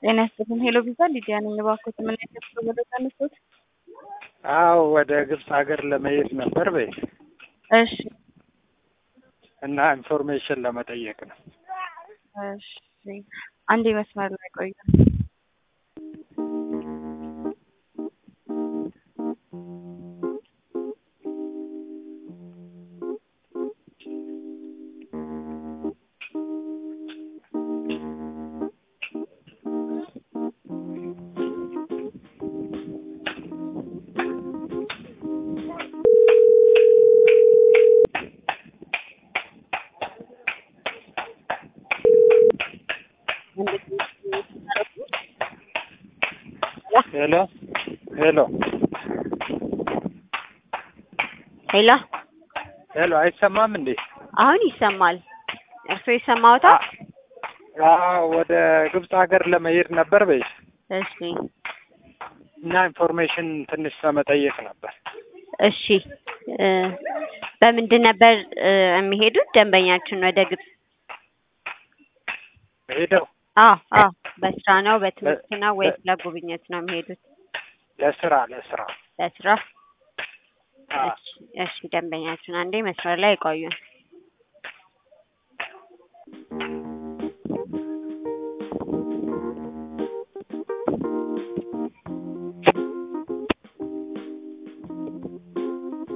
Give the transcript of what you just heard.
ጤና ይስጥልኝ። ሄሎ ቪዛ ሊዲያ ነኝ። እባክዎት ምን አይነት ወደ ተነሱት? አዎ ወደ ግብፅ ሀገር ለመሄድ ነበር በይ እሺ እና ኢንፎርሜሽን ለመጠየቅ ነው። እሺ አንዴ መስመር ላይ ቆዩ። ሄሎ ሄሎ ሄሎ ሄሎ አይሰማም እንዴ? አሁን ይሰማል። እርስዎ ይሰማዎታል? አዎ ወደ ግብፅ ሀገር ለመሄድ ነበር በይ እሺ እና ኢንፎርሜሽን ትንሽ ለመጠየቅ ነበር። እሺ እ በምንድን ነበር እ የሚሄዱት ደንበኛችን ወደ ግብፅ? ሄደው አዎ አዎ በስራ ነው በትምህርት ነው ወይስ ለጉብኝት ነው የሚሄዱት? ለስራ ለስራ ለስራ። አዎ። እሺ እሺ ደንበኛችን አንዴ መስመር ላይ ይቆዩን።